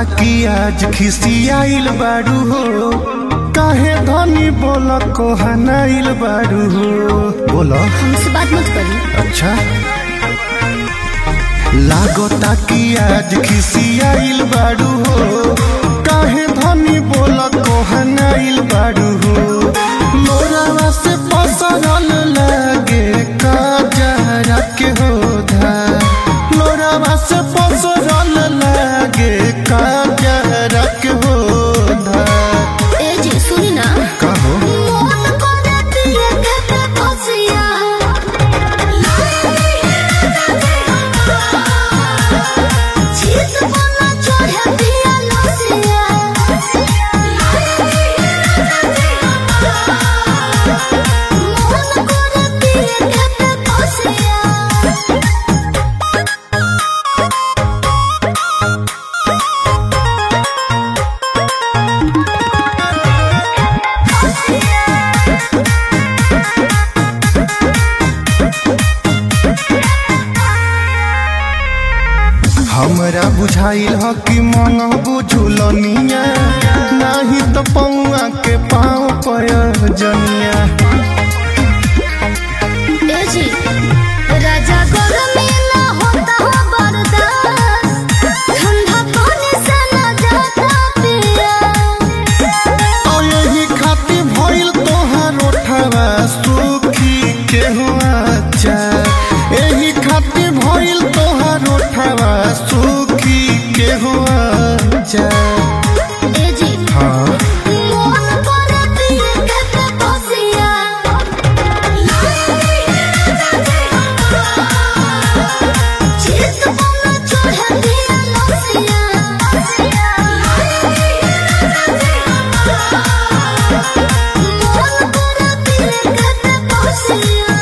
कि आज खिसियाइल बारू हो काहे धनी बोल कोहनाइल बारू हो बोल हमसे बात मत करी अच्छा लागता कि आज खिसियाइल बारू हो काहे धनी बोल कोहनाइल बारू हो लोरावा से पसरल लागे काजरा के होधा लोरावा से पसरल लागे काजरा के होधा ए जी सुनी ना कहो मोन करे दिए के बसिया जीत बना चढ़े दिया लसिया मोन करे दिए के बसिया हमरा बुझाइल ह कि मंगबू झुलनिया नाही तो पौआ के पाँव पयजनिया ए जी राजा गरमी ना होता हो बर्दाश्त ठंडा पानी से ना जाता पिया और यही खातिर भइल तोहार ओठवा सुखी के हुआ चा यही खातिर भइल तोहार ओठवा सुखी के हुआ चा ए जी हाँ मोन करे दिए के बसिया जीत बना चढ़े दिया लसिया मोन करे दिए के बसिया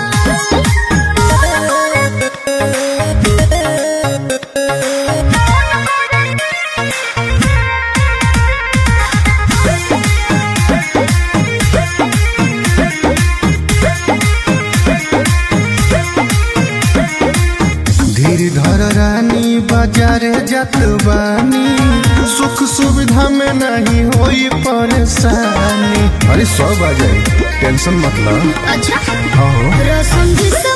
धीर धर रानी बाजारे जात बानी सुख सुविधा में नहीं होई परेशानी अरे सब आ जाए टेंशन मतलब अच्छा हाँ रसम जिस